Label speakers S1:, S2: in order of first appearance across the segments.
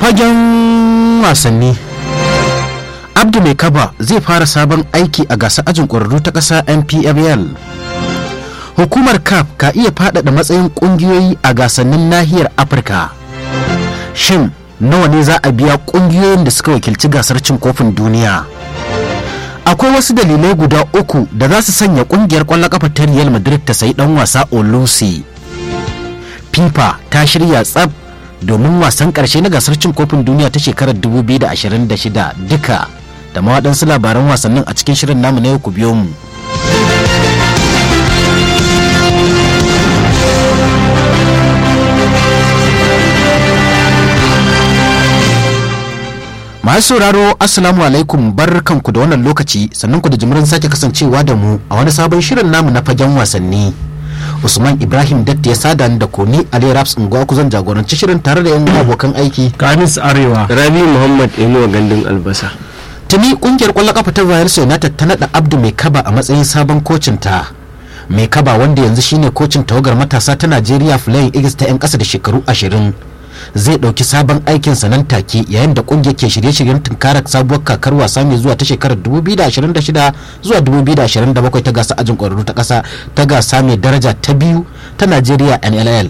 S1: fagen wasanni abdu mai kaba zai fara sabon aiki a gasar ajin ƙwararru ta ƙasa npfl hukumar caf ka iya faɗaɗa matsayin ƙungiyoyi a gasannin nahiyar afirka shin nawa ne za a biya ƙungiyoyin da suka wakilci gasar cin kofin duniya akwai wasu dalilai guda uku da za su sanya ƙungiyar ƙwallon ƙafa ta real madrid ta sayi ɗan wasa olusi fifa ta shirya tsab domin wasan ƙarshe na gasar cin kofin duniya ta shekarar 2026 duka da ma waɗansu labaran wasannin a cikin shirin namu na yau ku biyo mu masu sauraro assalamu alaikum barkanku da wannan lokaci sannan ku da jimirin sake kasancewa da mu a wani sabon shirin namu na fagen wasanni usman ibrahim datti ya sada da koni ali raps unguwa kuzan jagoranci shirin tare da yan abokan aiki
S2: kamis arewa
S3: rabi muhammad inuwa gandun albasa
S1: tuni kungiyar kwallon kafa ta bayar united ta nada abdu mai kaba a matsayin sabon kocin ta mai kaba wanda yanzu shine kocin tawagar matasa ta najeriya flying eagles ta yan kasa da shekaru ashirin zai ɗauki sabon aikinsa nan take yayin da kungiyar ke shirye-shiryen tunkarar sabuwar kakar wasa mai zuwa ta shekarar 2026 zuwa 2027 ta gasa ajin ƙwararru ta ƙasa ta gasa mai daraja ta biyu ta najeriya nll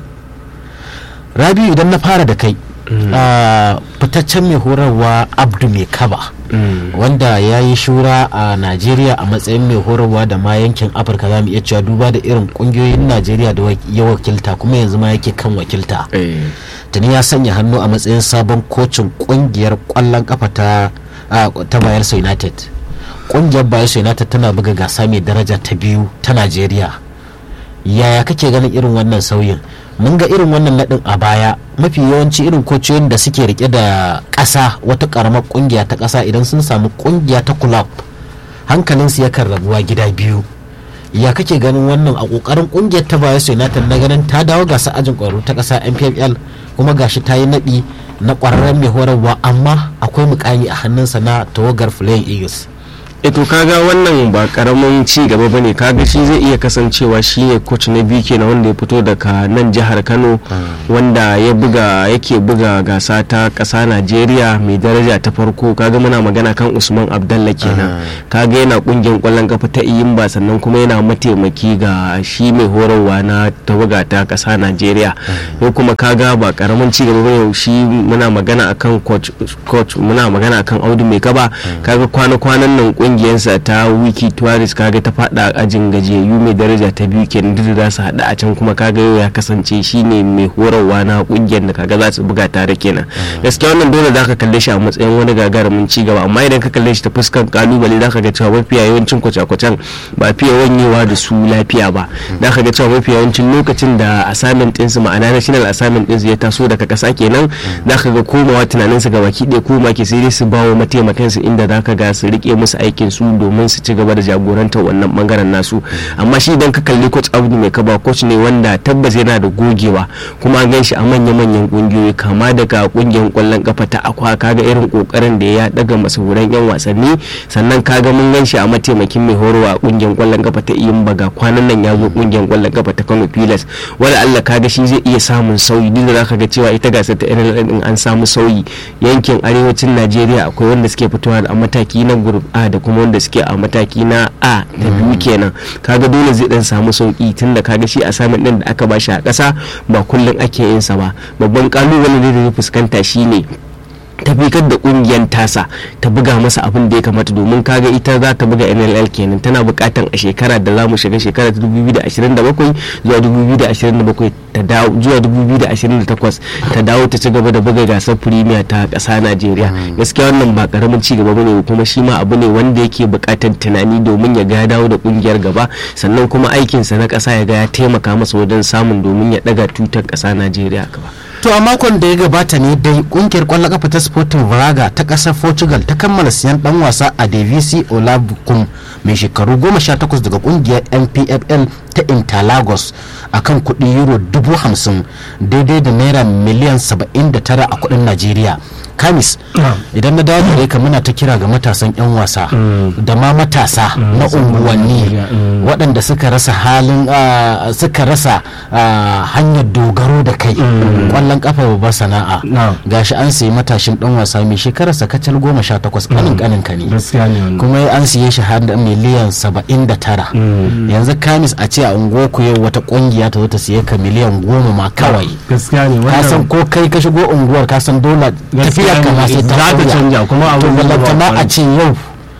S1: rabiu idan na fara da kai fitaccen mai horarwa abdu mai kaba wanda ya yi shura a najeriya a matsayin mai horarwa da ma yankin afirka za mu iya cewa duba da irin kungiyoyin najeriya da ya wakilta kuma yanzu ma yake kan wakilta tuni ya sanya hannu a matsayin sabon kocin kungiyar kwallon kafa ta ta bayelsa united kungiyar bayelsa united tana buga gasa mai daraja ta biyu ta najeriya yaya kake ganin irin wannan sauyin mun ga irin wannan nadin a baya mafi yawanci irin kociyoyin da suke rike da ƙasa wata ƙaramar ƙungiya ta ƙasa idan sun samu ƙungiya ta club hankalinsu yakan rabuwa gida biyu ya kake ganin wannan a ƙoƙarin ƙungiyar ta bayar united na ganin ta dawo gasa ajin ƙwaro ta ƙasa npfl kuma gashi ta yi naɗi na ƙwararren mai horarwa amma akwai mukami a hannunsa na tawagar flying eagles
S3: to kaga wannan ba karamin ci gaba bane kaga shi zai iya kasancewa shi ne coach na biyu kenan wanda ya fito daga nan jihar Kano wanda ya buga yake buga gasa ta kasa Najeriya mai daraja ta farko kaga muna magana kan Usman Abdalla kenan kaga yana kungiyar kwallon kafa ta Iyimba sannan kuma yana mataimaki ga shi mai horarwa na tawaga ta kasa Najeriya ko kuma kaga ba karamin ci gaba bane shi muna magana akan coach coach muna magana akan Audu mai kaba kaga kwana-kwanan nan kungiyarsa ta wiki tourist kaga ta fada ajin gajiyayyu mai daraja ta biyu kenan duk da su hada a can kuma kaga yau ya kasance shine mai horarwa na kungiyar da kaga za su buga tare kenan gaskiya wannan dole za ka kalle shi a matsayin wani gagarumin ci gaba amma idan ka kalle shi ta fuskar kalubale za ka ga cewa mafiya yawancin kwace-kwacen ba fiye wanyewa da su lafiya ba za ka ga cewa mafiya yawancin lokacin da assignment ɗinsu ma'ana national assignment ɗinsu ya taso daga ƙasa kenan za ka ga komawa tunaninsu ga baki ɗaya koma ke sai dai su bawo mataimakansu inda za ka ga su rike musu aiki aikin su domin su ci gaba da jagorantar wannan bangaren nasu amma shi idan ka kalli coach abdu mai kaba coach ne wanda tabbas yana da gogewa kuma an gan shi a manya-manyan kungiyoyi kama daga kungiyar kwallon kafa ta akwa kaga irin kokarin da ya daga masahuran yan wasanni sannan kaga mun gan shi a mataimakin mai horowa a kungiyar kwallon kafa ta iyin baga kwanan nan ya zo kungiyar kwallon kafa ta kano pilas wala allah kaga shi zai iya samun sauyi duk da zaka ga cewa ita gasar ta irin din an samu sauyi yankin arewacin najeriya akwai wanda suke fitowa a mataki na group a da kuma wanda suke a mataki na a da biyu kenan kaga dole zai dan samu sauki tunda kaga shi assignment din da aka bashi a ƙasa ba kullum ake yin sa ba babban kalubale da zai fuskanta shine tafikar da kungiyar tasa ta buga masa abin da ya kamata domin kaga ita za ta buga nll kenan tana bukatan a shekara da za mu shiga shekara ta 2027 zuwa 2027 ta dawo zuwa 2028 ta dawo ta ci gaba da buga gasar premier ta kasa najeriya gaskiya wannan ba karamin ci gaba bane kuma shi ma abu ne wanda yake bukatan tunani domin ya ga dawo da kungiyar gaba sannan kuma aikinsa na kasa ya ga ya taimaka masa wajen samun domin ya daga tutar kasa najeriya gaba
S1: to a makon da ya gabata ne dai kungiyar kwallon kafa ta sporting braga ta kasar portugal ta kammala siyan dan wasa a davisi olabukum mai shekaru 18 daga kungiyar npfl ta interlagos a kan kudi euro 50,000 daidai da naira miliyan 79 a kudin najeriya kamis idan na dawo gare ka muna ta kira ga matasan 'yan wasa da ma matasa na unguwanni waɗanda suka rasa halin ah, suka rasa ah, hanyar dogaro da kai ƙwallon kafa babbar sana'a
S2: Na'am.
S1: gashi an sayi matashin ɗan wasa mai shekararsa kacal goma sha takwas ƙanin ƙanin ka ne
S2: gaskiya ne wannan
S1: kuma an siye shi har da miliyan saba'in da tara yanzu kamis a ce a unguwarku yau wata kungiya ta zo ta siye ka miliyan goma ma kawai
S2: gaskiya ne
S1: ka san
S2: wannan
S1: ko kai ka shigo unguwar ka san dole tafiya ka ma sai ta
S2: za ta
S1: sauya.
S2: canja kuma
S1: to
S2: abin da ba
S1: ballantana a
S2: amfani.
S1: ce yau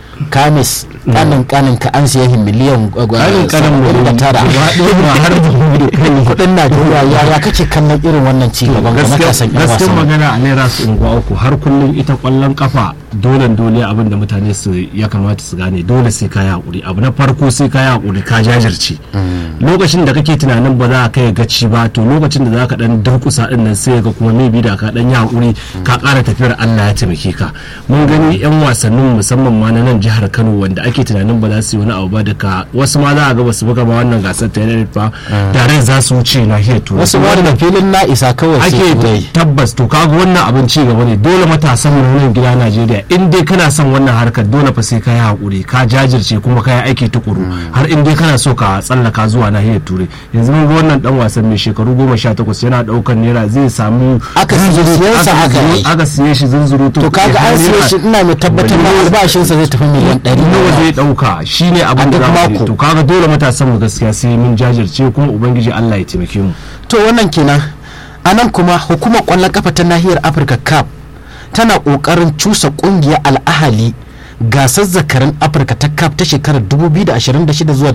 S1: kamis kanin kanin ka an siye shi miliyan
S2: Kanin kanin mu
S1: saba'in da
S2: ne,
S1: tara
S2: gaba ɗaya ba har da mu da kai.
S1: kudin najeriya yaya kake kallon irin wannan ci gaban ga matasan yan
S2: gaskiyar
S1: wasan
S2: magana a naira su unguwa uku har kullum ita kwallon kafa dole dole abin da mutane su ya kamata su gane dole sai ka yi hakuri abu na farko sai ka yi hakuri ka jajirce lokacin da kake tunanin ba za ka kai gaci ba to lokacin da za ka dan durkusa din nan sai ga kuma maybe da ka dan yi hakuri ka ƙara tafiyar Allah ya taimake ka mun gani yan wasannin musamman ma na nan jihar Kano wanda ake tunanin ba za su yi wani abu ba daga wasu ma za a ga ba su buga ma wannan gasar ta yanar ba tare za su wuce nahiyar turai
S1: wasu ma da filin na isa kawai sai
S2: ake
S1: turai
S2: tabbas to kaga wannan abin ci gaba ne dole matasan mu na nan gida Najeriya in dai kana son wannan harkar dole fa sai ka yi hakuri ka jajirce kuma ka yi aiki tukuru har in dai kana so ka tsallaka zuwa nahiyar turai yanzu mun ga wannan dan wasan mai shekaru goma sha takwas yana daukan naira zai samu
S1: Aka siye
S2: zunzuru-
S1: siyansa
S2: aka
S1: haka
S2: siye-
S1: ne.
S2: aka siye shi zunzuru
S1: to kaga an siye shi ina mai tabbatar ma albashinsa zai tafi miliyan ɗari
S2: nawa zai dauka shine abin da
S1: duk
S2: za mu
S1: mako.
S2: yi. to kaga dole matasan mu gaskiya sai mun jajirce kuma ubangiji Allah ya taimake mu
S1: to wannan kenan a nan kuma hukumar kwallon kafa ta nahiyar afirka cap tana kokarin cusa kungiyar al'ahali gasar zakarin afirka ta cap ta shekarar 2026 zuwa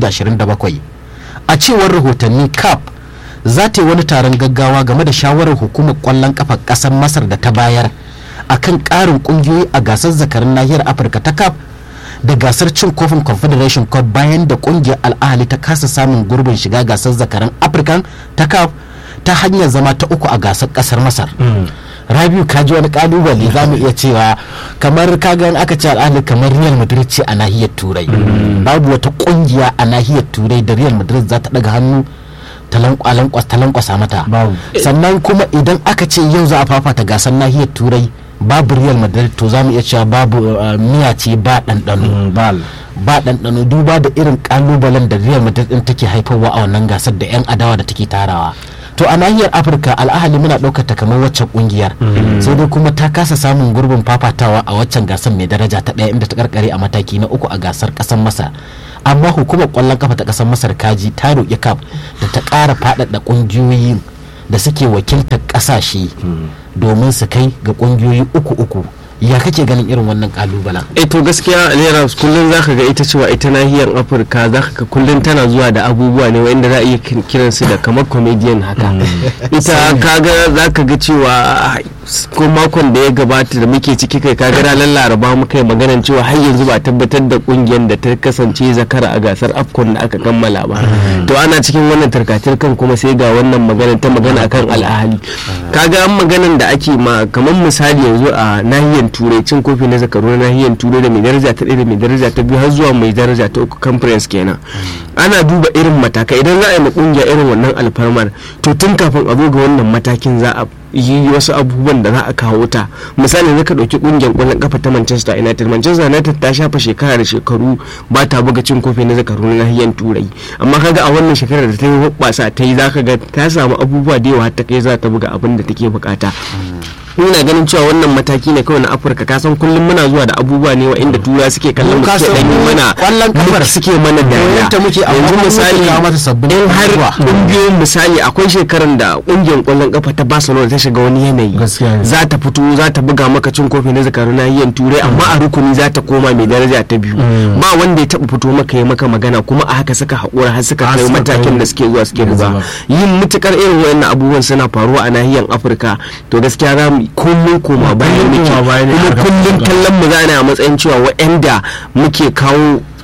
S1: 2027 a cewar rahotanni cap za ta yi wani taron gaggawa game da shawarar hukumar kwallon kafa kasar masar da ta bayar akan karin kungiyoyi a gasar zakarin nahiyar afirka ta cap da gasar cin kofin confederation cup bayan da kungiyar al'ahali ta kasa samun gurbin shiga gasar zakaran african ta cup ta hanyar zama ta uku a gasar kasar masar rabiu ka ji wani kalubale za mu iya cewa kamar kaga in aka ce al'ahali kamar real madrid ce a nahiyar turai babu wata kungiya a nahiyar turai da real madrid za ta daga hannu ta lankwas- ta lankwasa mata
S2: Babu.
S1: sannan kuma idan aka ce yau za a fafata gasar nahiyar turai babu real madrid to za mu iya cewa babu uh, miya ce ba ɗanɗano
S2: bal
S1: ba ɗanɗano duba da irin ƙalubalen da real madrid ɗin take haifarwa a wannan gasar da 'yan adawa da take tarawa to a nahiyar afirka al'ahali muna ɗaukar ta kamar waccan ƙungiyar sai dai kuma ta kasa samun gurbin fafatawa a waccan gasar mai daraja ta ɗaya inda ta karkare a mataki na uku a gasar ƙasar masar amma hukumar ƙwallon kafa ta ƙasar masar kaji ta roƙi kaf da ta ƙara faɗaɗa ƙungiyoyin da suke wakiltar ƙasashe domin su kai ga ƙungiyoyi uku uku ya kake ganin irin wannan ƙalubalen
S3: eh to gaskiya naira kullum zaka ga ita cewa ita nahiyar afirka zaka ga kullum tana zuwa da abubuwa ne wanda za a iya kin- kiransu da kamar comedian haka ita kaga zaka ga cewa ko makon da ya gabata da muke ciki kai kaga ranar laraba muka yi maganan cewa har yanzu ba a tabbatar da kungiyar da ta kasance zakara a gasar afcon da aka kammala ba to ana cikin wannan tarkatarkan kuma sai ga wannan magana ta magana akan al'ahali kaga an maganan da ake ma kamar misali yanzu a nahiyar turai cin kofi na zakaru na nahiyar turai da mai daraja ta ɗaya da mai daraja ta biyu har zuwa mai daraja ta uku conference kenan ana duba irin matakai idan za a yi ma kungiya irin wannan alfarmar to tun kafin a zo ga wannan matakin za a yi wasu abubuwan da za a kawo ta misali zaka ɗauki kungiyar ƙwallon kafa ta Manchester United Manchester United ta shafa shekara da shekaru ba ta buga cin kofi na zakaru na nahiyar turai amma kaga a wannan shekarar da ta yi hoɓɓasa ta yi zaka ga ta samu abubuwa da yawa har ta kai za ta buga abin da take bukata ina ganin cewa wannan mataki ne kawai na afirka kasan kullum muna zuwa da abubuwa ne wa inda tura suke kallon mu
S1: Ka
S3: suke
S1: san
S3: dan yi mana
S1: kwallon kafar
S3: suke mana dariya
S1: ta muke amma
S3: yanzu
S1: kuma
S3: misali
S1: muke kawo mata sabbin
S3: in har
S1: abubuwa.
S3: kungiyoyin misali akwai shekaran da kungiyar kwallon kafa ta barcelona ta shiga wani yanayi
S2: Gaskiya ne.
S3: za ta fito za ta buga maka cin kofi na zakaru nahiyar turai amma a rukuni za ta koma mai daraja ta biyu ba wanda ya taba fito maka ya maka magana kuma a haka suka haƙura har suka
S2: Har
S3: kai
S2: suka
S3: matakin
S2: kai
S3: da suke zuwa suke
S2: yanzu
S3: buga
S2: ba.
S3: yin mutukar irin wayannan abubuwan suna faruwa a nahiyar afirka to gaskiya za mu kullum koma bayan
S2: Kullum
S3: muke
S2: koma baya ne
S3: kuma
S2: harkar
S3: kullum
S2: fuska.
S3: kallon mu zana a matsayin cewa waɗanda muke kawo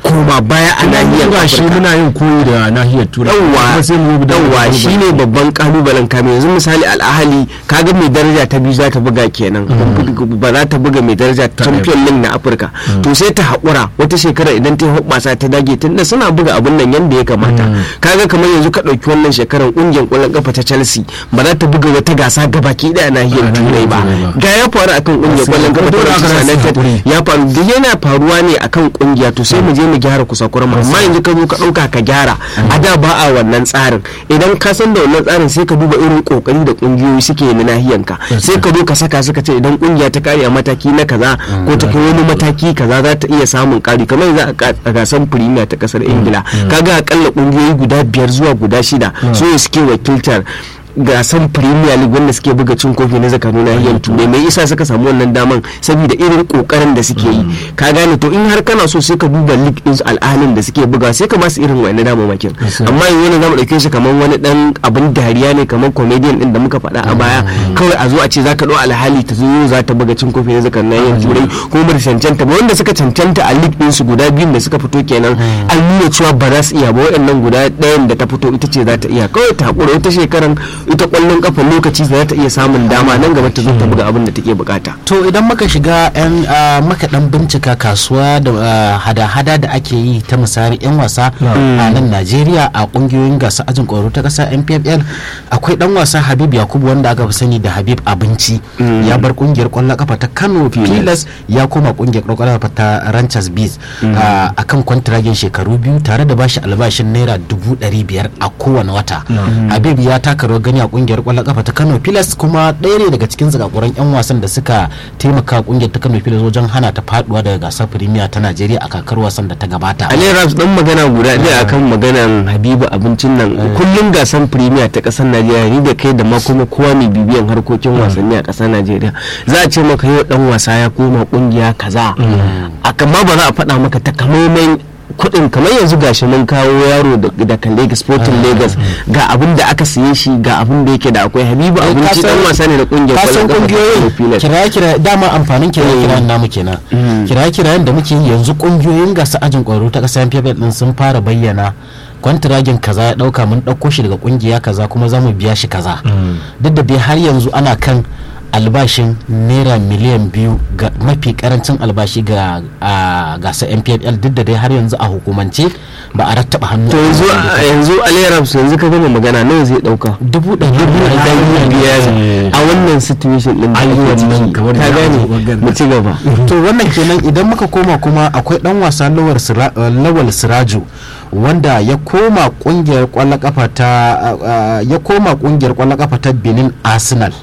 S3: koma baya a nahiyar
S2: ba shi
S3: Afirka.
S2: muna yin koyi da nahiyar turai kuma sai mu bi da
S3: yawwa
S2: wani
S3: shine babban kalubalen kame yanzu misali al'ahali kaga mai daraja ta biyu za ta buga kenan ba za ta buga mai daraja champion league na afirka to sai ta haƙura wata shekara idan ta hoɓasa ta dage tunda suna buga abun nan yadda ya kamata kaga kamar yanzu ka ɗauki wannan shekarar ƙungiyar ƙwallon ƙafa ta chelsea ba za ta buga wata gasa gabaki ɗaya nahiyar
S2: A
S3: turai ba
S2: nahiyar Turai ba.
S3: ga ya faru akan ƙungiyar ƙwallon ƙafa ta
S2: Dole aka
S3: Manchester
S2: rasa
S3: United
S2: haƙuri.
S3: ya faru duk yana faruwa ne akan ƙungiya to sai mu je mu gyara kusakuran mu amma yanzu ka zo ka ɗauka ka gyara a da ba a wannan tsarin idan ka san da wannan tsarin sai ka duba irin kokari da kungiyoyi suke yi na nahiyanka sai ka zo ka saka suka ce idan kungiya ta kare a mataki na kaza ko ta kai wani mataki kaza za ta iya samun kari kamar yanzu a ka- a gasar premier ta kasar ingila kaga akalla kungiyoyi guda biyar zuwa guda shida su ne suke wakiltar gasan premier league wanda suke buga cin kofi na zakaru nahiyar turai mai isa suka samu wannan daman saboda irin kokarin da suke yi ka gane to in har kana so sai ka duba league din su al'alin da suke buga sai ka basu irin wani damamakin amma yanzu wani zamu dauke shi kamar wani dan abin dariya ne kamar comedian din da muka faɗa a baya kawai a zo a ce zaka dau alhali ta zo za ta buga cin kofi na zakaru nahiyar turai ko ba da cancanta ba wanda suka cancanta a league din su guda biyun da suka fito kenan an nuna cewa ba za su iya ba waɗannan guda ɗayan da ta fito ita ce za ta iya kawai ta hakura wata shekaran ita kwallon kafa lokaci za ta iya samun dama nan gaba ta zo ta buga abin da take bukata
S1: to idan muka shiga yan ah, muka dan bincika kasuwa da ah, hada-hada da ake yi ta misali yan wasa a nan Najeriya a kungiyoyin gasa ajin kwaro ta kasa NPFL akwai dan wasa Habib Yakubu wanda aka fi sani da Habib Abinci ya bar kungiyar kwallon kafa ta Kano Pilas ya koma kungiyar kwallon kafa ta Ranchers Bees a kan kwantiragin shekaru biyu tare da bashi albashin naira dubu ɗari biyar a kowane wata Habib ya taka rawar gani a kungiyar kwallon kafa ta Kano Pilas kuma ɗaya ne daga cikin zakakuran 'yan wasan da suka taimaka kungiyar ta Kano Pilas wajen hana ta faduwa daga gasar Premier ta Najeriya a kakar wasan da ta gabata.
S3: Ali Raps dan magana guda ɗaya akan maganan Habibu abincin nan kullum gasan premier ta ƙasar Najeriya ni da kai da ma kuma kowa mai bibiyan harkokin wasanni a ƙasar Najeriya za a ce maka yau dan wasa ya koma kungiya kaza amma ba za a faɗa maka takamaiman kuɗin kamar yanzu gashi mun kawo yaro da- daga Lagos Sporting Lagos ga abin da aka siye shi ga abin da yake da akwai Habibu
S1: Eh,
S3: abinci
S1: ka san-
S3: dan wasa ne da kungiyar
S1: ka san
S3: ƙwallon kafa ta
S1: kungiyoyin
S3: Kano Pilas.
S1: kiraye-kiraye dama amfanin kiraye-kirayen namu kenan kiraye-kirayen da muke yi yanzu kungiyoyin gasa ajin kwaro ta kasa NPFL din sun fara bayyana kwantiragin kaza ya dauka mun dauko shi daga kungiya kaza kuma za mu biya shi kaza duk da dai har yanzu ana kan albashin naira miliyan biyu ga mafi karancin albashi ga a gasar npfl duk da dai har yanzu a hukumance ba a rattaba hannu
S3: to
S1: a
S3: yanzu
S1: kan dokar.
S3: yanzu Ali Raps yanzu ka gama magana nawa zai dauka
S1: dubu ɗari
S3: dubu biyar
S2: Eh.
S3: a wannan situation din da
S2: Ai,
S3: ake
S2: wannan
S3: ciki
S2: kamar
S3: ka
S2: da
S3: gane
S2: aka magana.
S3: mu ci gaba
S1: to wannan kenan idan muka koma kuma akwai dan wasa lawal Sira- uh, lawal siraju wanda ya koma kungiyar kwallon kafa ta uh, uh, ya koma kungiyar kwallon kafa ta benin arsenal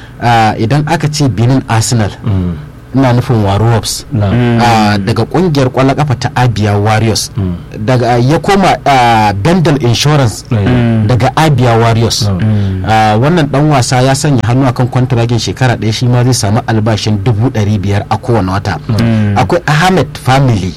S1: Uh, idan aka ce benin arsenal ina nufin warriors
S2: Na.
S1: uh, daga kungiyar kwallon kafa ta abia warriors daga ya koma uh, bendel insurance
S2: Mm.
S1: daga abia warriors
S2: Mm.
S1: Uh, wannan dan wasa ya sanya hannu akan kwantiragin shekara ɗaya shi ma zai samu albashin dubu ɗari biyar a kowane wata akwai ahmed family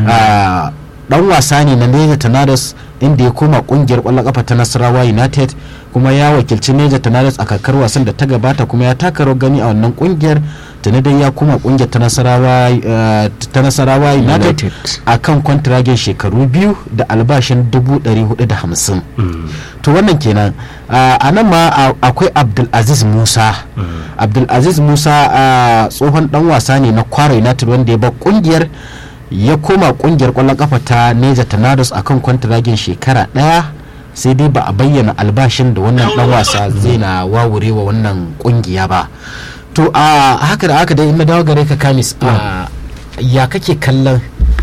S1: uh, dan wasa ne na Niger Tornadoes inda ya koma kungiyar kwallon kafa ta Nasarawa United kuma ya wakilci Niger Tornadoes a kakar wasan da ta gabata kuma ya taka rawar gani a wannan kungiyar tuni dai ya koma kungiyar ta Nasarawa uh, ta Nasarawa United
S3: United.
S1: a kan kwantiragin shekaru biyu da albashin dubu ɗari hudu da hamsin to wannan kenan uh, a nan ma a- akwai abdulaziz musa abdulaziz musa uh, tsohon dan wasa ne na kwara united wanda ya bar kungiyar ya koma kungiyar kwallon kafa ta neja tornadoes a kan kwantiragin shekara daya sai dai ba a bayyana albashin da wannan dan wasa zai na wawure wa wannan kungiya ba to a haka da haka dai in na dawo gare ka kamis a ya kake kallon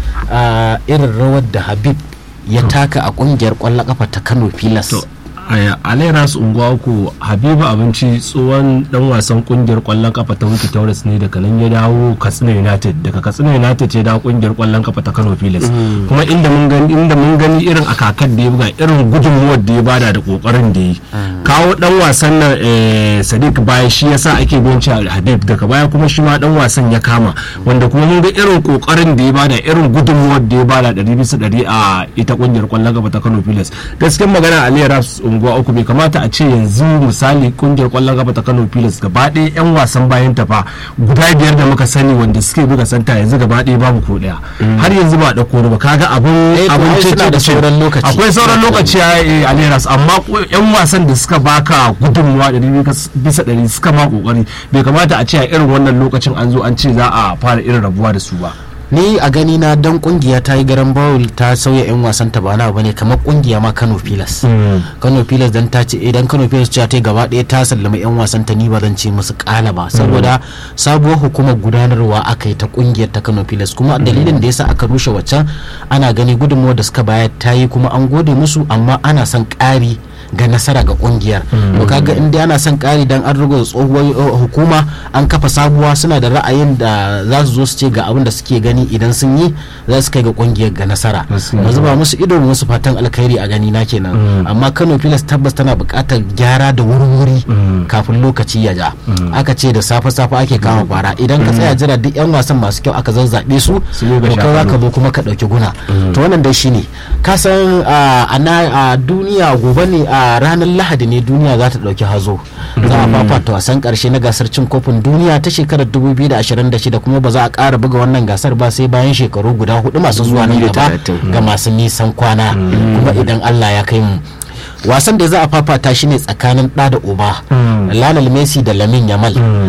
S1: a irin rawar da habib ya taka a kungiyar kwallon kafa ta kano pilas
S2: to a alairas unguwa uku habibu abinci tsohon dan wasan kungiyar kwallon kafa ta wiki taurus ne daga nan ya dawo katsina united daga katsina united ya dawo kungiyar kwallon kafa ta kano pilas kuma inda mun gani inda mun gani irin a kakar da ya buga irin gudunmuwar da ya bada da kokarin da ya yi kawo dan wasan nan eh, sadiq baya shi yasa ake binci habib daga baya kuma shi ma dan wasan ya kama wanda kuma mun ga irin kokarin da ya bada irin gudunmuwar da ya bada ɗari bisa ɗari a ita kungiyar kwallon kafa ta kano pilas gaskiyar magana ali ras unguwa uku bai kamata a ce yanzu misali kungiyar kwallon kafa ta Kano Pilas gaba ɗaya yan wasan bayan ta fa guda biyar da muka sani wanda suke buga santa yanzu gaba ɗaya babu ko ɗaya har yanzu ba a ɗauko ba kaga abun
S1: Eh, to
S2: abun
S1: ai
S2: cece
S1: suna da
S2: ce.
S1: sauran lokaci.
S2: akwai sauran lokaci a eh, a Leras amma ko- yan wasan da suka baka gudunmuwa ɗari bisa ɗari suka ma kokari bai kamata a ce a irin wannan lokacin an zo an ce za a fara irin rabuwa da su ba
S1: ni a gani na dan kungiya ta yi garan bawul ta sauya yan wasan ta ba na bane kamar kungiya ma Kano Pilas Kano Pilas dan ta ce idan Kano Pilas ce ta yi gaba ɗaya ta sallama yan wasan ta ni ba zan ce musu kala ba saboda sabuwar hukumar gudanarwa aka yi ta kungiyar ta Kano Pilas kuma dalilin da yasa aka rushe waccan ana gani gudunmuwar da suka bayar ta yi kuma an gode musu amma ana son ƙari ga nasara ga kungiyar to kaga in dai ana son ƙari dan an rugo tsohuwar uh, hukuma an kafa sabuwa suna da ra'ayin da za su zo su ce ga abin da suke gani idan sun yi za su kai ga kungiyar ga nasara
S2: Gaskiya.
S1: mu zuba musu ido mu musu fatan alkhairi a gani na kenan amma Kano Pilas tabbas tana buƙatar gyara da wuri-wuri kafin lokaci ya ja aka ce da safe-safe ake kama kwara idan ka tsaya jira duk yan wasan masu kyau aka zazzabe su
S2: Su yi ga
S1: to kai za ka
S2: shafanu.
S1: zo kuma ka ɗauki guna to wannan dai shine ka san a a na- a duniya gobe ne a ranar lahadi ne duniya za ta ɗauki hazo za a fafata wasan ƙarshe na gasar cin kofin duniya ta shekarar 2026 kuma ba za a ƙara buga wannan gasar ba sai bayan shekaru guda hudu masu zuwa nan gaba
S3: 2030.
S1: ga masu nisan kwana kuma idan allah ya kai mu wasan da za a fafata shi ne tsakanin ɗa da uba Lionel Messi da Lamin Yamal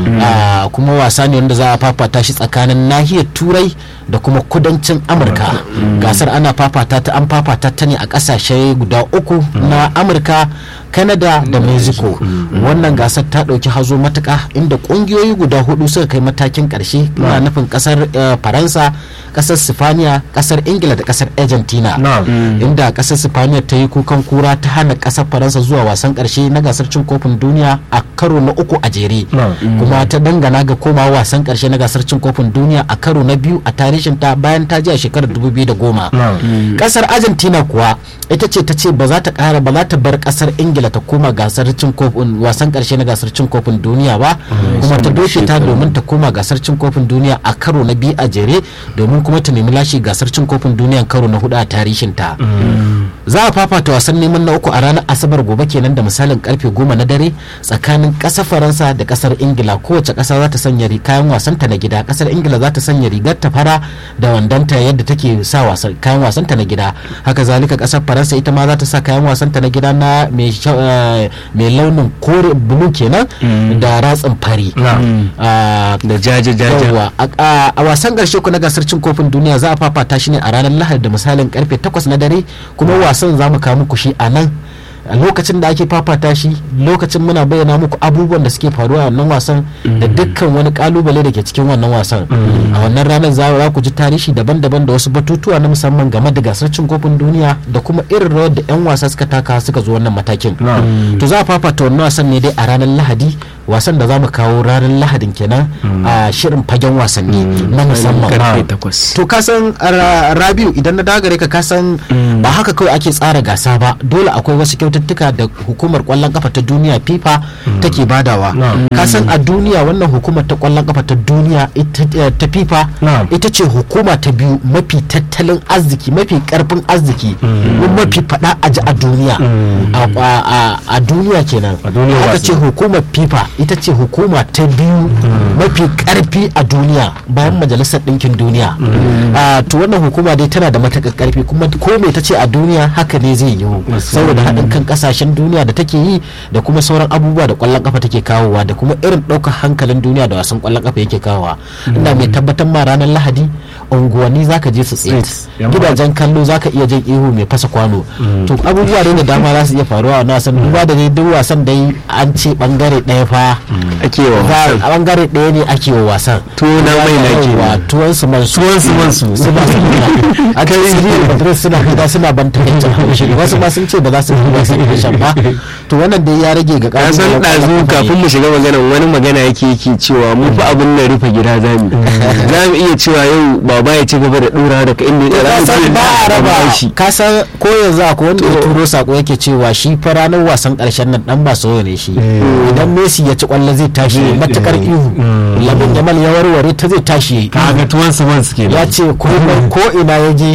S1: Ah, kuma wasa ne wanda za a fafata shi tsakanin nahiyar turai da kuma kudancin amurka gasar ana fafata ta an fafata ta ne a ƙasashe guda uku na amurka canada da mexico wannan gasar ta ɗauki hazo matuka inda ƙungiyoyi guda hudu suka kai matakin ƙarshe na nufin ƙasar eh, faransa ƙasar sifaniya ƙasar ingila da ƙasar argentina
S2: Na'am.
S1: inda kasar sifaniya ta yi kukan kura ta hana kasar faransa zuwa wasan karshe na gasar cin kofin duniya a karo na uku a jere
S2: Na'am.
S1: kuma ta dangana ga komawa wasan karshe na gasar cin kofin duniya a karo na biyu a tarihin ta bayan ta ji a shekarar 2010
S2: Na'am.
S1: kasar argentina kuwa ita ce ta ce ba za ta kara ba za ta bar kasar ingila ta koma gasar cin kofin wasan karshe na gasar cin kofin duniya ba kuma ta doke ta domin ta koma gasar cin kofin duniya a karo na biyu a jere domin kuma ta nemi lashe gasar cin kofin duniya karo na hudu a tarihin ta za a fafata wasan neman na uku a ranar asabar gobe kenan da misalin karfe goma na dare tsakanin kasar faransa da kasar ingila kowace kasa za ta sanya ri- kayan wasanta na gida kasar ingila za ta sanya rigar ta fara da wandanta yadda take sa wasan kayan wasanta na gida haka zalika kasar faransa ita ma za ta sa kayan wasanta na gida na mai sha- eh, mai launin kore bulu kenan da ratsin fari
S2: Na'am.
S1: Ah,
S3: da jaje jaje
S1: yawwa a- a a wasan karshe ku na gasar cin kofin duniya za a fafata shi ne a ranar lahadi da misalin karfe 8 na dare kuma wasan za mu kawo muku shi a nan a lokacin da ake fafata shi lokacin muna bayyana muku abubuwan da suke faruwa a wannan wasan da dukkan wani kalubale da ke cikin wannan wasan a wannan ranar za za ku ji tarihi daban-daban da wasu batutuwa na musamman game da gasar cin kofin duniya da kuma irin rawar da 'yan wasa suka taka suka zo wannan matakin
S2: Na'am.
S1: to za a fafata wannan wasan ne dai a ranar lahadi wasan da za mu kawo ranar lahadin kenan a shirin fagen wasanni na musamman
S3: karfe takwas
S1: to ka san ra- rabiu idan na dagare ka ka san ba haka kawai ake tsara gasa ba dole akwai wasu kyaututtuka da hukumar kwallon kafa ta duniya fifa take badawa
S2: Na'am.
S1: ka san a duniya wannan hukumar ta kwallon kafa ta duniya ita- eh, ta fifa
S2: Na'am.
S1: ita ce hukuma ta biyu mafi tattalin arziki mafi karfin arziki kuma mafi fada a ji a duniya A- a a- a duniya kenan
S2: A duniyar
S1: aka
S2: wasanni.
S1: ce hukumar fifa ita ce hukuma ta biyu mafi karfi a duniya bayan majalisar ɗinkin duniya Ah, to wannan hukuma dai tana da matakar karfi kuma ko me ta ce a duniya haka ne zai yiwu saboda haɗin kan ƙasashen duniya da take yi da kuma sauran abubuwa da ƙwallon ƙafa take kawowa da kuma irin ɗaukar hankalin duniya da wasan ƙwallon ƙafa yake kawowa ina mai tabbatar ma ranar lahadi unguwanni zaka je su tsaye
S2: Streets, yan
S1: gidajen kallo zaka iya jin ihu mai fasa kwano to abubuwa ne da dama za su iya faruwa a wannan wasan duba da dai duk wasan dai an ce bangare ɗaya fa
S3: ake wa
S1: za- a bangare ɗaya ne ake wa wasan
S3: Tuwo na mai na ke
S1: Yawwa, tuwon su man su
S2: Tuwon su man su.
S1: suna suna a kai su Madrid suna fita suna ban takaicin haushi wasu ma sun ce ba za su yi wasan kishan ba to wannan dai ya rage ga
S3: ka san ɗazu kafin mu shiga magana wani magana yake yake cewa mu fa abin nan rufe gida za mu za mu iya cewa yau baba ya ci gaba da ɗora daga inda ya
S1: ka san ba a raba
S3: shi
S1: ka san ko yanzu akwai wanda ya turo sako yake cewa shi fa ranar wasan karshen nan dan Barcelona ne shi idan Messi ya ci kwallo zai tashi matakar ihu Lamin Yamal ya warware ta zai tashi
S2: kaga tuwon su man suke
S1: ya ce ko ko ina ya je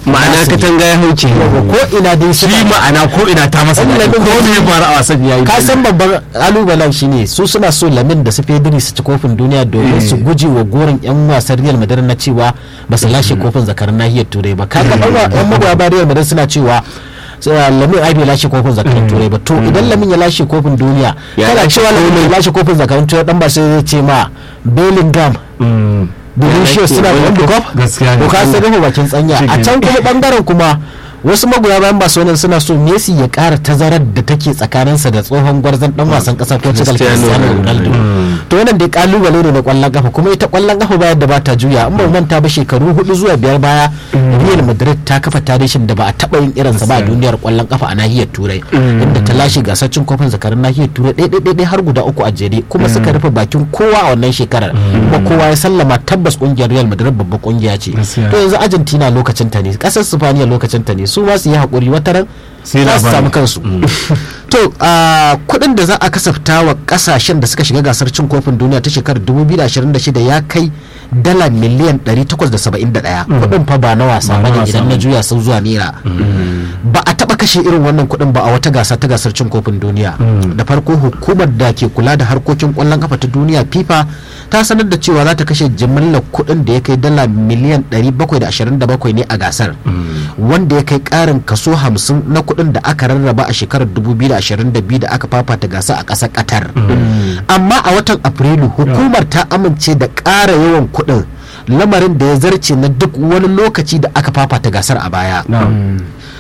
S3: ma'ana
S1: nasu ne.
S3: katanga ya hauke
S1: ko ina dai
S2: shi
S1: suna
S2: ma'ana ko ina ta masa
S1: Wannan
S2: daɗi.
S1: lamin
S2: ko
S1: da-
S2: me ya faru a wasan ya yi
S1: ka san babban kalubalen shi ne su suna so lamin da su fediri su ci kofin duniya domin su guje wa gorin yan wasan real madrid na cewa ba su lashe kofin zakarin nahiyar turai ba kaga ɗan yan magoya ba real madrid suna cewa uh, lamin ai bai lashe kofin zakarin turai ba to idan lamin ya lashe kofin duniya
S3: Ya
S1: kana
S3: lashe
S1: cewa lamin ya lashe kofin zakarin turai dan ba sai zai ce ma bellingham
S2: Mm.
S1: Vinicius
S3: lashe
S1: suna da
S3: World
S1: wani
S3: Cup.
S1: cup
S2: Gaskiya ne.
S1: to ka san rufe bakin tsanya a can kuma bangaren kuma wasu magoya bayan Barcelona suna so Messi ya ƙara tazarar da take tsakaninsa da tsohon gwarzon dan wasan ƙasar Portugal
S3: Cristiano
S1: Cristiano Ronaldo to wannan dai kalubale ne na kwallon kafa kuma ita kwallon kafa bayar da bata juya in ba mu manta ba shekaru hudu zuwa biyar baya Real Madrid ta kafa tarihin da ba a taba yin irinsa ba a duniyar kwallon kafa a nahiyar Turai inda ta lashe gasar cin kofin zakarin nahiyar Turai ɗaya ɗaya ɗaya har guda uku a jere kuma suka rufe bakin kowa a wannan shekarar kuma kowa ya sallama tabbas kungiyar Real Madrid babbar kungiya ce
S2: Gaskiya.
S1: to yanzu Argentina lokacin ta ne kasar Spaniya lokacin ta ne su ma su yi hakuri wataran
S2: Sai
S1: za su
S2: labari.
S1: samu kansu to a kudin da za a kasafta wa kasashen da suka shiga gasar cin kofin duniya ta shekarar 2026 ya kai dala miliyan 871 kudin fa ba na wasa
S2: Ba na
S1: bane
S2: wasa
S1: idan na
S2: bane.
S1: juya sun zuwa naira ba a taba kashe irin wannan kudin ba a wata gasa ta gasar cin kofin duniya da farko hukumar da ke kula da harkokin kwallon kafa ta duniya fifa ta sanar da cewa za ta kashe jimillar kudin da ya kai dala miliyan 727 ne a gasar wanda ya kai karin kaso 50 na kudin da aka rarraba a shekarar 2022 da aka fafata gasa a ƙasar qatar amma a watan afrilu hukumar ta amince da ƙara yawan kudin lamarin da ya zarce na duk wani lokaci da aka fafata gasar a baya
S2: Na'am.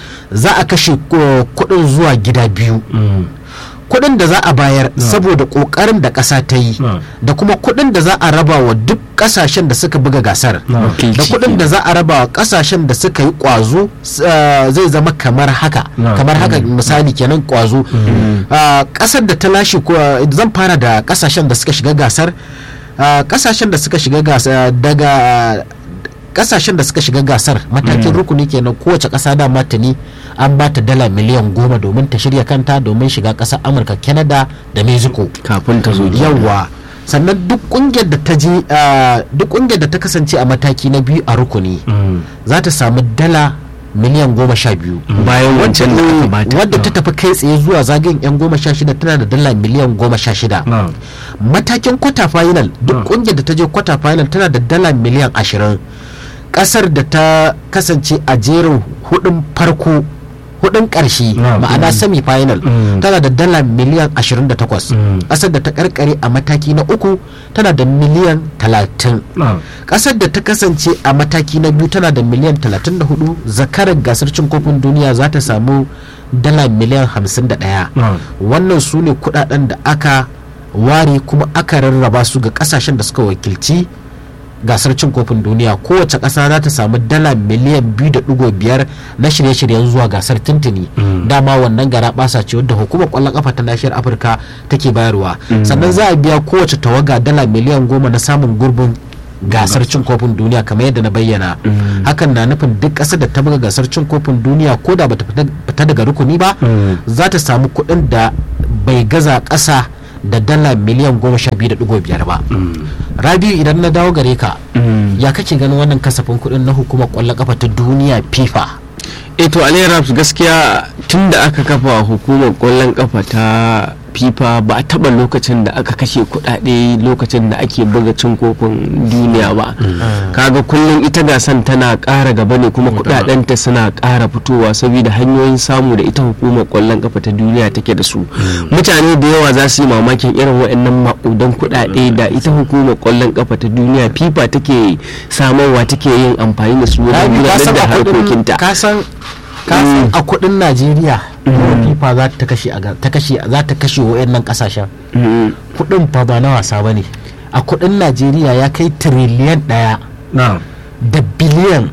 S1: za a kashe uh, kudin zuwa gida biyu
S2: Mm.
S1: kudin da za a bayar saboda kokarin da ƙasa ta yi
S2: No.
S1: da kuma kudin da za a raba wa duk ƙasashen da suka buga gasar
S2: No.
S1: da kudin da za a raba wa ƙasashen da suka yi kwazo s- uh, zai zama kamar haka
S2: No.
S1: kamar haka misali kenan kwazo Uh, ƙasar da ta lashe ko uh, zan fara da ƙasashen da suka shiga gasar Uh, ƙasashen da suka shiga gasar daga kasashen da suka shiga gasar matakin rukuni kenan kowace kasa da tuni an ba ta dala miliyan goma domin ta shirya kanta domin shiga kasar amurka canada da mexico
S3: kafin ta zo
S1: yawwa sannan duk kungiyar da ta je ah, duk kungiyar da ta kasance a mataki na biyu a rukuni
S2: Mm.
S1: za ta samu dala miliyan goma sha biyu
S3: bayan wancan da aka bata
S1: wadda ta tafi kai tsaye zuwa zagayen yan goma sha shida tana da dala miliyan goma sha shida
S2: Na'am.
S1: matakin kwata final
S2: Ah.
S1: duk kungiyar da ta je kwata final tana da dala miliyan ashirin kasar da ta kasance a jerin hudun farko hudun karshe
S2: Ah,
S1: ma'ana
S2: mm.
S1: semi final
S2: Mm.
S1: tana da dala miliyan 28
S2: Mm.
S1: kasar da ta karkare a mataki na uku tana da miliyan 30
S2: Na'am.
S1: kasar da ta kasance a mataki na biyu tana da miliyan 34 zakarar gasar cin kofin duniya za ta samu dala miliyan 51
S2: Na'am.
S1: wannan su ne kudaden da aka ware kuma aka rarraba su ga kasashen da suka wakilci gasar cin kofin duniya kowace ƙasa za ta samu dala miliyan 2.5 na shirye-shiryen zuwa gasar tuntuni dama wannan gara basa ce wadda hukumar kwallon kafa ta nashiyar afirka take bayarwa sannan za a biya kowace tawaga dala miliyan goma na samun gurbin gasar cin kofin duniya kamar yadda na bayyana hakan na nufin duk ƙasar da ta buga gasar cin kofin duniya ko da bata fita- fita daga rukuni ba
S2: Mm.
S1: za ta samu kuɗin da bai gaza ƙasa da dala miliyan goma sha biyu da ɗigo biyar ba rabiu idan na dawo gare ka ya kake ganin wannan kasafin kuɗin na hukumar ƙwallon ƙafa ta duniya fifa
S3: eh to Ali Raps gaskiya tun da aka kafa hukumar kwallon kafa ta fifa ba a taba lokacin da aka kashe kudade lokacin da ake buga cin kofin duniya ba kaga kullum ita gasan tana kara gaba ne kuma kudadenta suna kara fitowa saboda hanyoyin samu da ita hukumar kwallon kafa ta duniya take da su mutane da yawa za su yi mamakin irin waɗannan maƙudan kudade da ita hukumar kwallon kafa ta duniya fifa take samarwa take yin amfani da su wajen
S1: Rabiu, ka
S3: gudanar
S1: san
S3: da
S1: a kuɗin-
S3: harkokinta
S1: ka san ka san a kuɗin najeriya fifa za ta kashe a ga- ta kashe za ta kashe wa'annan ƙasashen
S3: Mm.
S1: kuɗin fa ba na wasa ba ne a kuɗin najeriya ya kai tiriliyan ɗaya
S2: Na'am.
S1: da biliyan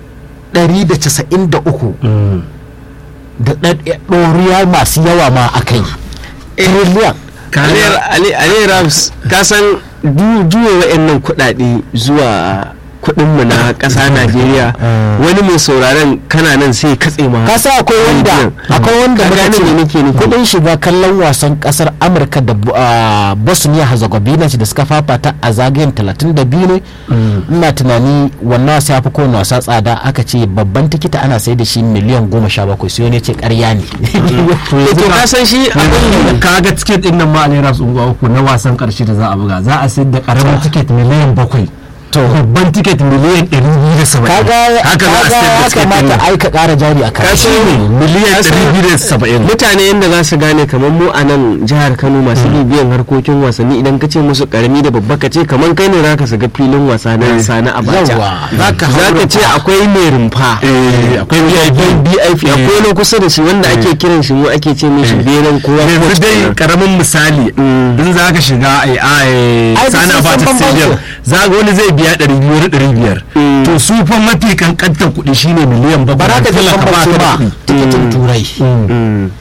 S1: 193
S2: Mm.
S1: da ɗaɗ- ɗoriya masu yawa ma a kai tiriliyan
S3: Ali Rams ka san du- juya wa'annan kuɗaɗe zuwa kuɗinmu na ƙasa najeriya wani mai sauraron kana nan sai katse ma
S1: ka sa akwai wanda
S3: rediyon.
S1: akwai wanda
S3: Ka
S1: muka
S3: gane
S1: ce
S3: me nake nufi?
S1: kudin shiga kallon wasan kasar amurka da Bu- ah, bosnia herzegovina da suka fafata a zagayen 32 ne ina tunani wannan wasa ya fi kowane wasa tsada aka ce babban tikita ana sai da shi miliyan goma sha bakwai sai wani ya ce karya ne
S3: to ka san shi abin
S2: ka ga tiket din nan ma a naira unguwa uku na wasan karshe da za a buga za a sayar da karamin tiket miliyan bakwai
S1: to
S2: babban tiket miliyan ɗari biyu da saba'in
S1: kaga
S2: haka za a
S1: kaga
S2: sayar da
S1: ya
S2: tiket din
S1: kamata
S2: nan
S1: ai ka kara jari a
S3: Ka
S1: kan
S3: san me?
S2: miliyan
S3: Ka san
S2: ɗari biyu da saba'in
S3: mutane yadda za su gane kamar mu a nan jihar kano masu bibiyan harkokin wasanni idan ka ce musu karami da babba ka ce kamar kai ne zaka shiga filin wasa na sani abacha
S1: Yawa, zaka hau
S3: zaka ce
S1: rumfa.
S3: akwai mai rumfa
S2: Eh, akwai
S3: akwai
S2: VIP
S3: BIP akwai na kusa da shi wanda ake kiran shi mu ake ce mishi benen kowa
S2: yanzu dai karamin misali in za ka shiga ai ai
S1: Ai,
S2: sani
S1: sun san
S2: abacha
S1: bambancin.
S2: stadium za ga wani zai biya ɗari biyu wani ɗari biyar
S3: Mm.
S2: to su fa mafi kankantar kuɗi shine miliyan
S1: ba
S2: bakwai
S1: za ka ji
S2: talaka ba
S1: bambance
S2: ka da
S1: ba
S2: kuɗi.
S1: tikitin turai
S3: Mm.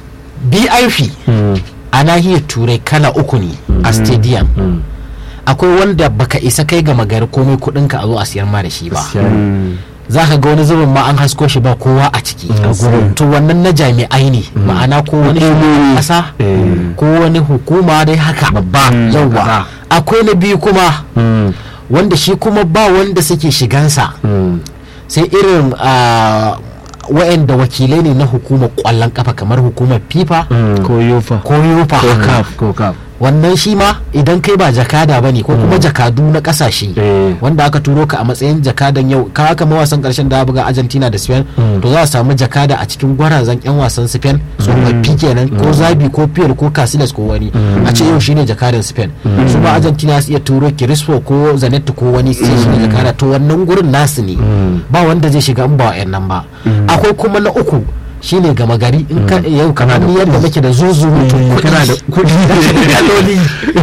S1: BIP a nahiyar turai kala uku ne a stadium akwai wanda baka isa kai ga magari komai kudinka a zo a siyar ma da shi ba za ka ga wani zubin ma an hasko shi ba kowa a ciki a gurin to wannan na jami'ai ne ma'ana ko wani shugaban kasa ko wani hukuma dai haka
S2: Babba.
S1: yauwa
S2: Kaza.
S1: akwai na biyu kuma
S2: Mm,
S1: wanda shi kuma ba wanda suke shigansa
S2: mm,
S1: sai irin ah, wa'anda wakilai ne na hukumar kwallon kafa kamar hukumar fifa
S2: mm.
S3: ko yofa
S1: ko yufa
S2: ko kaf ko kaf
S1: wannan shi ma idan kai ba jakada ba ne ko kuma jakadu na kasashe
S2: Eh.
S1: wanda aka turo ka a matsayin jakadan yau ka haka mawasan karshen da buga argentina da spain to za a samu jakada a cikin gwarazan yan wasan spain tsofaffi kenan ko zabi ko piyar ko casilas ko wani a ce yau shine jakadan spain su ma argentina su iya turo kirispo ko zanetti ko wani sai shine jakada to wannan gurin nasu ne ba wanda zai shiga in ba wa'yan nan ba akwai kuma na uku shine gama gari in ka yau kamar ni yadda nake da zuzu
S2: kana da
S1: kuɗi kaloli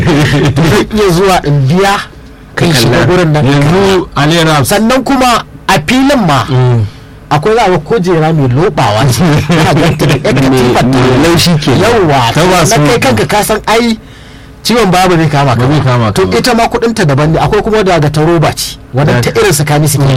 S1: zai iya zuwa in biya kai shiga gurin nan
S2: yanzu alera
S1: sannan kuma a filin ma akwai za a ga kujera mai lobawa ce ana ganta da yan katifar ta
S3: mai laushi ke
S1: yauwa
S2: Ta ba
S1: na
S2: su-
S1: kai kanka ka san ai ciwon babu zai kama
S2: Ba zai kama
S1: to
S2: ka ba.
S1: ita ma kudinta daban ne akwai kuma daga ta roba ce wadda ta irin sakani suke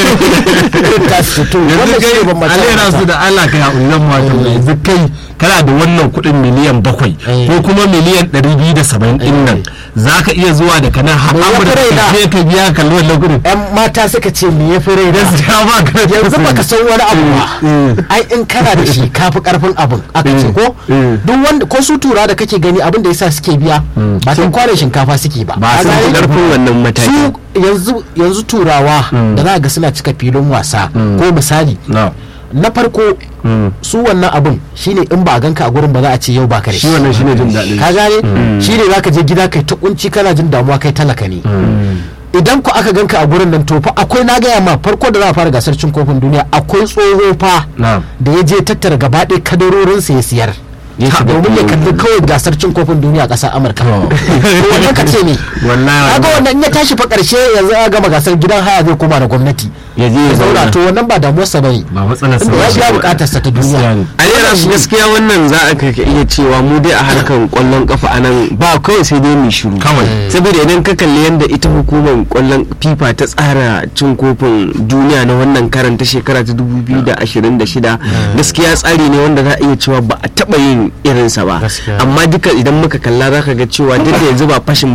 S1: irin ta su to
S2: yanzu
S1: wannan shi ne
S2: kai
S1: bambance
S2: alera su da Allah kai haƙuri zan ma tambaya. yanzu kai kana da wannan kuɗin miliyan bakwai
S1: Eh.
S2: ko kuma miliyan ɗari biyu da saba'in ɗin nan za ka iya zuwa da kanan har
S1: Me ya fi
S2: amurka
S1: raina?
S2: ka je ka biya ka kalli wannan kuɗin
S1: yan mata suka ce me ya fi rai da
S2: gaskiya ba ka da
S1: yanzu
S2: kuɗi.
S1: baka san wani abu ba ai in kana da shi kafi karfin abin aka ce ko duk wanda ko su tura da kake gani abin da yasa suke biya ba sun kware shinkafa suke ba
S2: Ba
S1: Ka
S2: sun
S1: gane?
S2: fi
S3: karfin wannan mataki
S1: su yanzu yanzu turawa da za ga suna cika filin wasa ko misali
S2: na
S1: na farko su wannan abin shine in ba a ganka a gurin ba za a ce yau baka da
S2: shi wannan shine jin daɗin
S1: ka gane shine zaka je gida kai ta kunci kana jin damuwa kai talaka ne idan ku aka ganka a gurin nan to fa akwai na gaya ma farko da za a fara gasar cin kofin duniya akwai tsoho fa
S2: Na'am.
S1: da ya je tattara gaba ɗaya kadarorinsa ya siyar
S3: Ya
S1: Ta-
S3: shiga
S1: domin ya
S3: filin.
S1: kalli kawai gasar cin kofin duniya a ƙasar amurka
S2: Oh.
S1: To wannan ka ce ne
S2: Wallahi.
S1: kaga wannan in ya tashi fa ƙarshe yanzu a gama gasar gidan haya zai koma da gwamnati
S3: ya je ya
S1: ya zauna
S3: zauna
S1: to wannan ba damuwarsa bane
S2: ba matsalar sa
S1: inda ya
S2: ba.
S1: biya bukatarsa ta
S2: Gaskiya
S1: duniya
S2: ne.
S3: a yara su gaskiya wannan za a kai iya cewa mu dai a harkar kwallon kafa a nan ba kawai sai dai mu shiru
S2: Kawai.
S3: saboda idan ka kalli yadda ita hukumar kwallon fifa ta tsara cin kofin duniya na wannan karan ta shekara ta 2026 gaskiya tsari ne wanda za a iya cewa ba a taba yin irinsa ba
S1: Gaskiya.
S3: amma duka idan muka kalla za ka ga cewa duk da yanzu ba fashin